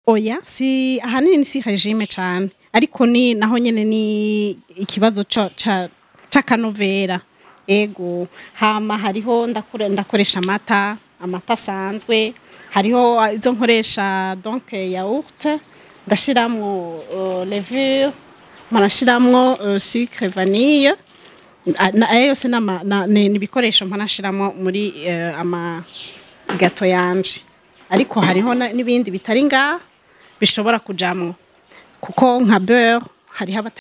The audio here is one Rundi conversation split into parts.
oya si ahanini si regime cyane ariko ni naho nyene ni ikibazo ca- ca- c'akanovera ego hama hariho ndakore- ndakoresha amata amata asanzwe hariho ah, izo nkoresha donc yaourt ndashiramwo uh, levure mpanashiramwo uh, sucre vanille Ah, na- ayo yose nama- na- ni ni ibikoresho mpanashiramo muri eh, ama gato yanje ariko hariho na- n'ibindi bitari ngaha bishobora kujamwo kuko nka beurre hariho abata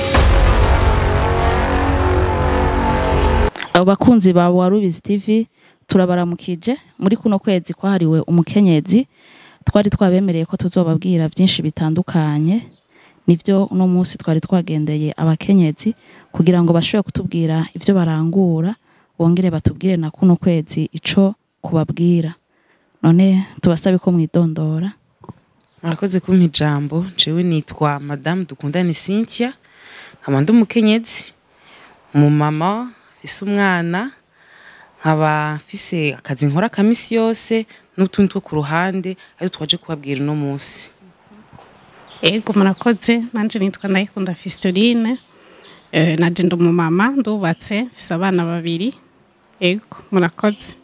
abo bakunzi ba warubizi tv turabaramukije muri kuno kwezi kwahariwe umukenyezi twari twabemereye ko tuzobabwira byinshi bitandukanye nibyo uno munsi twari twagendeye abakenyezi kugira ngo bashobore kutubwira ibyo barangura bongere batubwire na kuno kwezi ico kubabwira none tubasabe ko mwidondora murakoze kumpa ijambo jewe nitwa madamu dukundane cynthia nkaba ndi umukenyezi umumama mfise umwana nkaba mfise akazi nkora ka misi yose n'utundi two ku ruhande ariko twaje kubabwira uno munsi ego murakoze nanje nitwa ndayikunda fistoline eh, naje ndi umumama ndubatse mfise abana babiri ego murakoze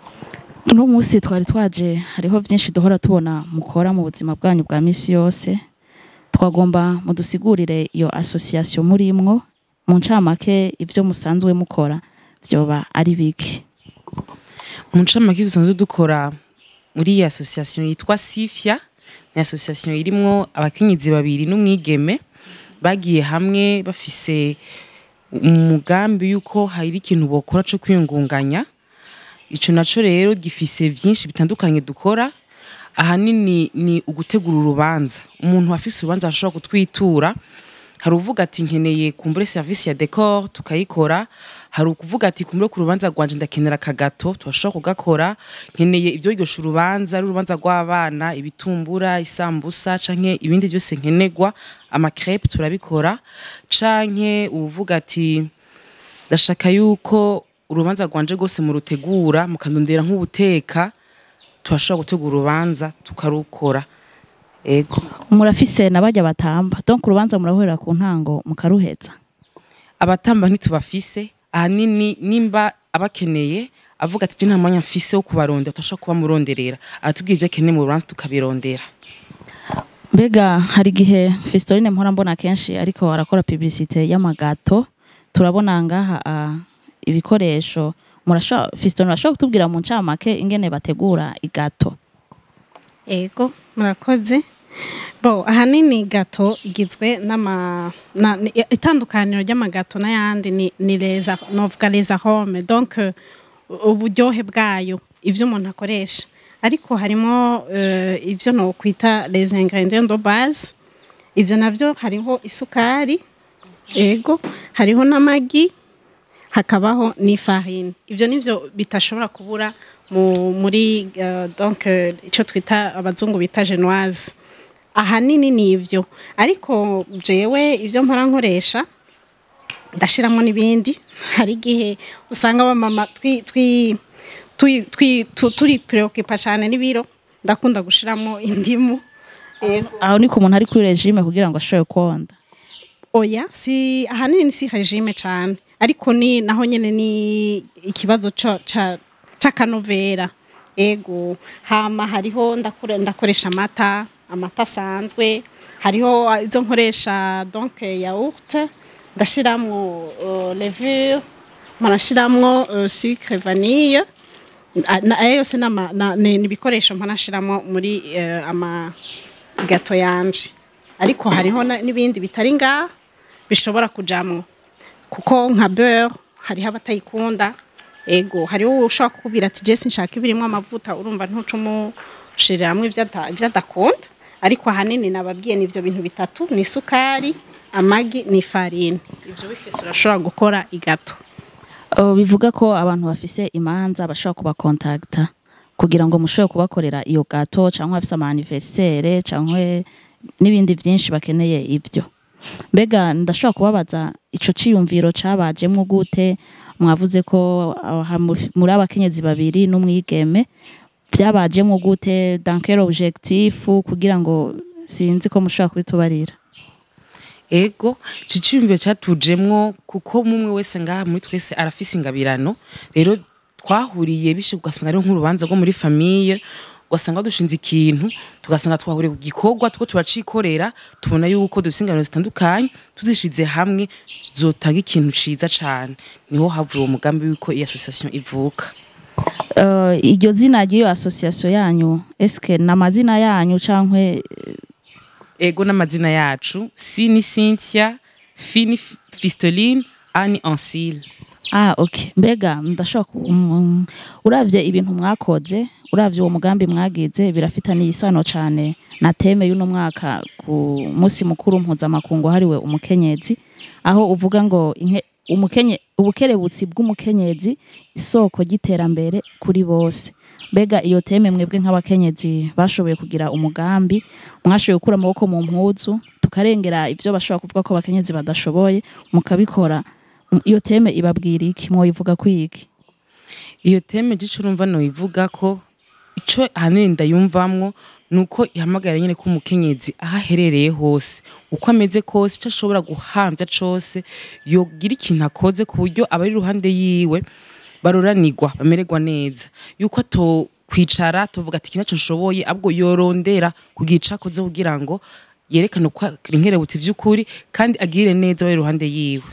uno munsi twari twaje hariho byinshi duhora tubona mukora mu buzima bwanyu bwa misi yose twagomba mudusigurire iyo association murimwo mu ncamake ibyo musanzwe mukora byoba ari biki mu ncamake dusanzwe dukora muri iyi association yitwa sifya ni association irimwo abakenyezi babiri n'umwigeme bagiye hamwe bafise umugambi yuko hari ikintu bokora co kwiyungunganya ico naco rero gifise vyinshi bitandukanye dukora ahanini ni ugutegura urubanza umuntu afise urubanza ashobora kutwitura hari uvuga ati nkeneye kumbure service ya decor tukayikora hari ukuvuga ati kumbure ku rubanza rwanje ndakenera akagato turashobora kugakora nkeneye ibyo biryosha urubanza ari urubanza rw'abana ibitumbura isambusa canke ibindi byose nkenerwa amakrepe turabikora canke uvuga ati ndashaka yuko urubanza rwanje rwose murutegura mukandondera nk'ubuteka turashobora gutegura urubanza tukarukora ego murafise nabajya batamba donc urubanza murahurira ku ntango mukaruheza abatamba ntitubafise ahanini nimba abakeneye avuga ati je nta mwanya mfise wo kubarondera turashobora kuba muronderera aratubwira ibyo akeneye mu rubanza tukabirondera mbega hari igihe Fistoline mpora mbona kenshi ariko arakora publicité y'amagato turabona ngaha ah, ibikoresho murashobora Fistoline urashobora kutubwira mu ncamake ingene bategura igato ego murakoze bo ahanini gato igizwe n'ama na- ni- itandukaniro ry'amagato n'ayandi ni ni leza novuga leza home donc euh, uburyohe bwayo ivyo umuntu akoresha ariko harimo euh, ivyo no kwita les ingrédients de base ivyo navyo hariho isukari ego hariho n'amagi hakabaho n'ifarini ivyo nivyo bitashobora kubura mu, muri uh, donc euh, ico twita abazungu bita genoise ahanini ni ivyo ariko jewe ivyo mpora nkoresha ndashiramo n'ibindi hari igihe usanga abamama twi, twi, twi, twi, tu, turi preocupa cyane n'ibiro ndakunda gushiramo indimu ego aho ni ku muntu ari kuri regime kugira ngo ashobore konda oya si ahanini si regime cyane ariko ni naho nyene ni ikibazo ca- ca- c'akanovera ego hama hariho ndakore- ndakoresha amata amata asanzwe hariho ah, izo nkoresha donc yaourt ndashiramwo uh, levure mpanashiramwo uh, sucre vanille Ah, na- ayo yose nama- na- ni ni ibikoresho mpanashiramo muri eh, ama gato yanje ariko hariho na- n'ibindi bitari ngaha bishobora kujamwo kuko nka beurre hariho abatayikunda ego hariho ushobora kukubwira ati jesi nshaka ibirimwo amavuta urumva ntuca umushiriramwo ibyo ada- ibyo adakunda ariko ahanini nababwiye ni ibyo bintu bitatu ni isukari amagi ni ifarini ibyo bifise urashobora gukora igato Uh, bivuga ko abantu bafise imanza bashobora kubakontakta kugira ngo mushobore kubakorera iyo gato cyangwa bafise amaniverisere cyangwa n'ibindi byinshi bakeneye ibyo mbega ndashobora kubabaza ico ciyumviro cabajemwo gute mwavuze ko aha mu- muri abakenyezi babiri n'umwigeme byabajemo gute dans quel objectif kugira ngo sinzi ko mushobora kubitubarira ego ico ciyumviro catujemwo kuko mumwe wese ngaha muri twese arafise ingabirano rero twahuriye bishe ugasanga ari nk'urubanza rwo muri famiye ugasanga dushinze ikintu tugasanga twahuriye ku gikorwa two turacikorera tubona yuko dufise ingabirano zitandukanye tuzishize hamwe zotanga ikintu ciza cane niho havuye uwo mugambi w'uko iyi association ivuka uh, iryo zina ry'iyo association yanyu eske ni amazina yanyu cankwe ego n'amazina yacu sini cynthia fini fistoline ani ansile Ah, okay. Mbega ndashobora ku- um, uravye ibintu mwakoze, uravye uwo mugambi mwagize birafitaniye isano cane na teme y'uno mwaka ku musi mukuru mpuzamakungu hariwe umukenyezi aho uvuga ngo inke, umukenye ubukerebutsi bw'umukenyezi isoko ry'iterambere kuri bose. Mbega iyo teme mwebwe nk'abakenyezi bashoboye kugira umugambi mwashoboye gukura amaboko mu mpuzu tukarengera ivyo bashobora kuvuga ko abakenyezi badashoboye mukabikora iyo teme ibabwira iki mwoyivuga kwiki iyo teme gico urumva noyivuga ko ico ahanini ndayumvamwo nuko ihamagara nyene ko umukenyezi aho aherereye hose uko ameze kose ico ashobora guhamvya cose yogira ikintu akoze ku buryo abari iruhande yiwe baroranirwa bamererwa neza yuko ato kwicara tovuga ati kinaco nshoboye abwo yorondera kugira ico akoze kugira ngo yerekane uko ari inkerebutsi vy'ukuri kandi agirire neza abari iruhande yiwe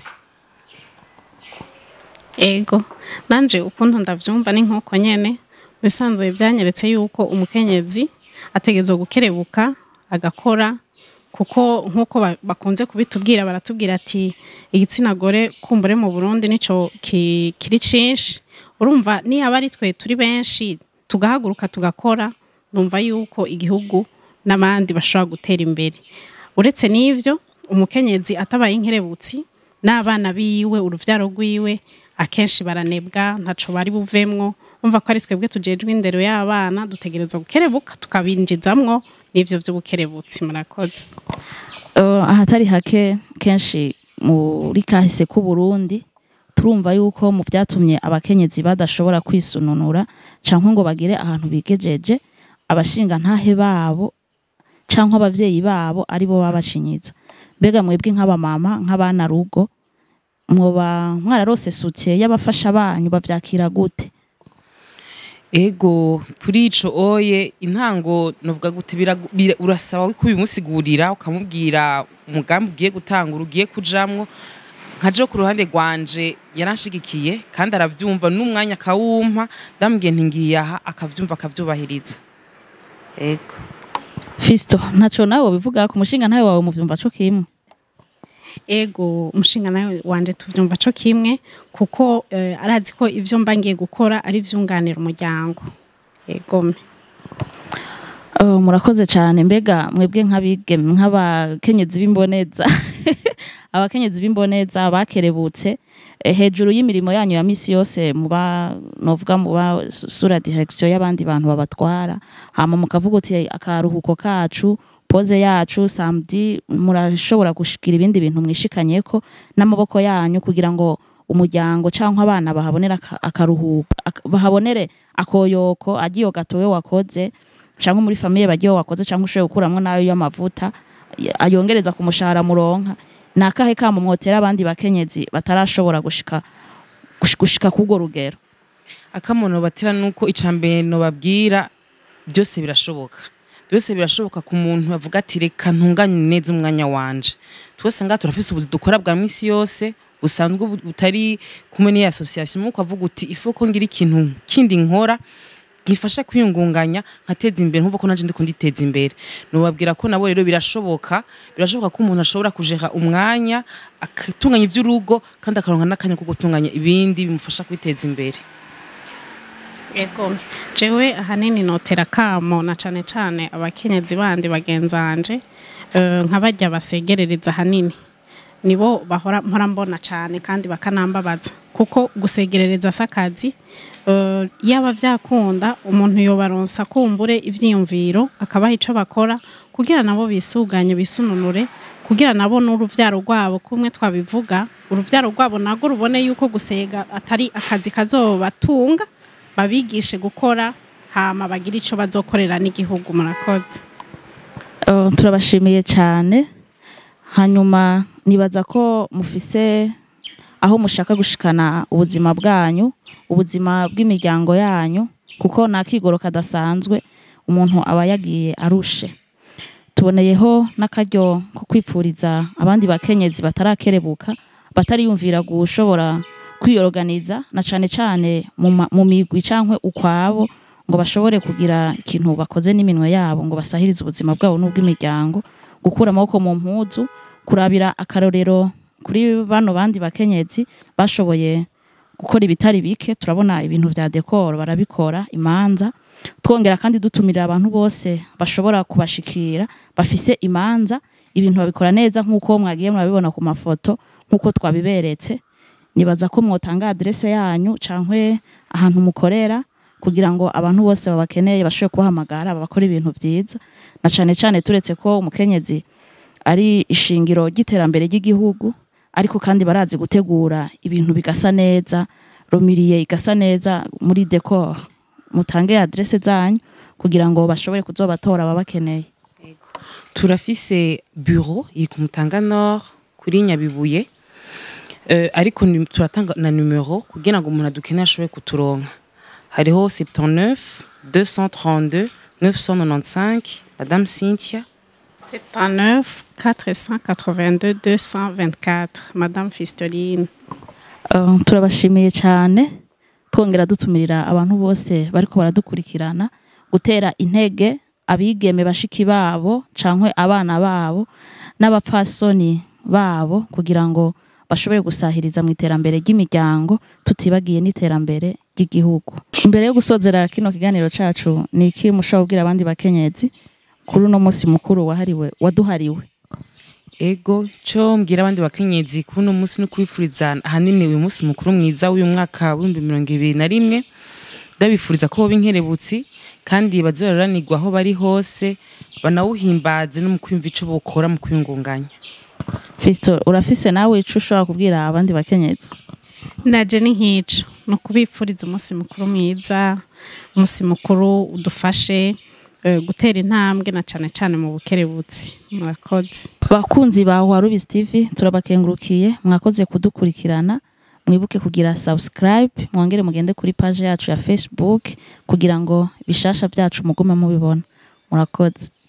ego nanje ukuntu ndavyumva ni nk'uko nyene bisanzwe byanyeretse yuko umukenyezi ategerezwa gukerebuka agakora kuko nk'uko ba- bakunze kubitubwira baratubwira ati igitsina gore kumbure mu burundi nico ki- kiri cinshi urumva niyaba ari twe turi benshi tugahaguruka tugakora numva yuko igihugu n'abandi bashobora gutera imbere uretse n'ivyo umukenyezi atabaye inkerebutsi n'abana biwe uruvyaro rwiwe akenshi baranebwa ntaco bari buvemwo umva ko ari twebwe tujejwe indero y'abana dutegerezwa gukerebuka tukabinjizamwo n'ivyo vy'ubukerebutsi murakoze uh, ahatari hake kenshi muri kahise k'u Burundi turumva yuko mu vyatumye abakenyezi badashobora kwisununura canke ngo bagire ahantu bigejeje abashinga ntahe babo canke abavyeyi babo aribo babashinyiza mbega mwebwe nk'abamama nk'abana rugo mwoba mwararose soutien y'abafasha banyu bavyakira gute ego kuri ico oye intango novuga gute biragu- bira- urasaba ko ubimusigurira ukamubwira umugambi ugiye gutangura ugiye kujamwo nkaje ku ruhande rwanje yaranshigikiye kandi aravyumva n'umwanya akawumpa ndamubwiye nti ngiye aha akavyumva akavyubahiriza ego Fisto ntaco nawe bivuga ku mushinga ntawe wawe muvyumva co kimwe ego umushinga nawe wanje tuvyumva co kimwe kuko eh, arazi ko ivyo mba ngiye gukora ari vyunganira umuryango egome Oh, murakoze cyane mbega mwebwe nk'abigeme nk'abakenyezi b'imboneza abakenyezi b'imboneza bakerebutse eh, hejuru y'imirimo yanyu ya misi yose muba novuga muba su- sura direction y'abandi bantu babatwara hama mukavuga uti akaruhuko kacu poze yacu samedi murashobora gushikira ibindi bintu mwishikanyeko n'amaboko yanyu kugira ngo umuryango cyangwa abana bahabonera aka- akaruhuko ak- bahabonere akoyoko agiyo gatowe wakoze cyangwa muri famiye bagiye wakoze cyangwa ushoboye gukuramwo nayo y'amavuta y- ayongereza ku mushahara muronka ni akahe kamo mwotera abandi bakenyezi batarashobora gushika gush- gushika k'urwo rugero akamono batira nuko icambere no babwira byose birashoboka byose birashoboka ku muntu avuga ati reka ntunganye neza umwanya wanje twese ngaha turafise ubuzi dukora bwa misi yose busanzwe bu- butari kumwe n'iyi association muko avuga uti ifo ko ngira ikintu kindi nkora gifasha kwiyungunganya nkateza imbere nkuko nanje ndiko nditeza imbere nubabwira ko nabo rero birashoboka birashoboka ko umuntu ashobora kujeha umwanya agatunganya ivy'urugo kandi akaronka n'akanya ko gutunganya ibindi bimufasha kwiteza imbere ego jewe ahanini notera kamo na cane cane abakenyezi bandi bagenzanje eh, nka barya basegerereza ahanini nibo bahora mpora mbona cane kandi bakanambabaza kuko gusegerereza sakazi uh, yaba vyakunda umuntu yobaronsa kumbure ivyiyumviro akabaha ico bakora kugira nabo bisuganye bisununure kugira nabo n'uruvyaro rwabo kumwe twabivuga uruvyaro rwabo nago rubone yuko gusega atari akazi kazobatunga babigishe gukora hama bagira ico bazokorera n'igihugu murakoze Uh, turabashimiye cyane hanyuma nibaza ko mufise aho mushaka gushikana ubuzima bwanyu ubuzima bw'imiryango yanyu kuko nta kigoro kadasanzwe umuntu aba yagiye arushe tuboneyeho n'akaryo ko kwipfuriza abandi bakenyezi batarakerebuka batariyumvira gushobora kwiyoroganiza na cane cane mu ma- mu migwi cankwe ukwabo ngo bashobore kugira ikintu bakoze n'iminwe yabo ngo basahirize ubuzima bwabo n'ubw'imiryango gukura amaboko mu mpuzu kurabira akarorero kuri bano bandi bakenyezi bashoboye gukora ibitari bike turabona ibintu vya dekoro barabikora imanza twongera kandi dutumira abantu bose bashobora kubashikira bafise imanza ibintu babikora neza nk'uko mwagiye murabibona ku mafoto nk'uko twabiberetse nibaza ko mwotanga adrese yanyu cankwe ahantu mukorera kugira ngo abantu bose babakeneye bashobore kubahamagara babakora ibintu vyiza na cane cane turetse ko umukenyezi ari ishingiro ry'iterambere ry'igihugu ariko kandi barazi gutegura ibintu bigasa neza romiriye igasa neza muri decor mutange adrese zanyu kugira ngo bashobore kuzobatora babakeneye turafise bureau iri ku mutanga nord kuri nyabibuye Eh, ariko ni- turatanga na numero kugira ngo umuntu adukeneye ashobore kuturonka hariho 79 232 995 madame cynthia 79 482 224 madame fistoline Uh, turabashimiye cyane twongera dutumirira abantu bose bariko baradukurikirana gutera intege abigeme bashiki babo cankwe abana babo n'abapfasoni babo kugira ngo bashobore gusahiriza mu iterambere ry'imiryango tutibagiye n'iterambere ry'igihugu imbere yo gusozera kino kiganiro cacu ni iki mushobora kubwira abandi bakenyezi kuri uno munsi mukuru wahariwe waduhariwe ego cyo mbwira abandi bakenyezi kuri uno munsi no kubifuriza ahanini uyu munsi mukuru mwiza w'uyu mwaka w'ibihumbi mirongo ibiri na rimwe ndabifuriza ko boba inkerebutsi kandi baze bararanirwa aho bari hose banawuhimbaze no mu kwiyumva ico bokora mu kwiyungunganya Fisto urafise nawe ico ushobora kubwira abandi bakenyezi naje ni nk'ico ni ukubipfuriza umunsi mukuru mwiza umunsi mukuru udufashe eh, gutera intambwe na cane cane mu bukerebutsi murakoze bakunzi ba Warubizi TV turabakengurukiye mwakoze kudukurikirana mwibuke kugira subscribe mwongere mugende kuri page yacu ya Facebook kugira ngo bishasha byacu mugume mubibona murakoze